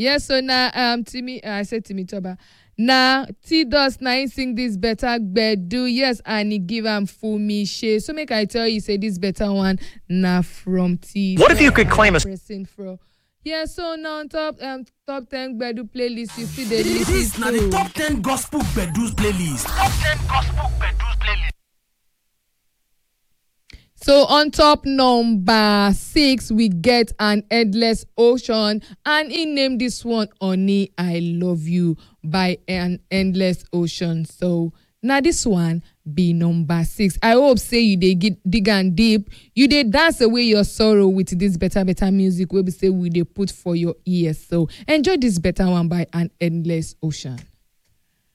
yes so na um timi i say timi toba na t-dust na him sing this better gbedu yes and he give am fumi shey so make i tell you say this better one na from t What if you could claim a- person from yeah so na on top um top ten gbedu playlist you fit dey lis This ten na the to. top 10 gospel bedus playlist. So on top number six, we get an endless ocean, and he named this one "Oni I Love You" by an endless ocean. So now this one be number six. I hope say you dey get dig and deep, you dey dance away your sorrow with this better better music wey be say we dey put for your ears. So enjoy this better one by an endless ocean.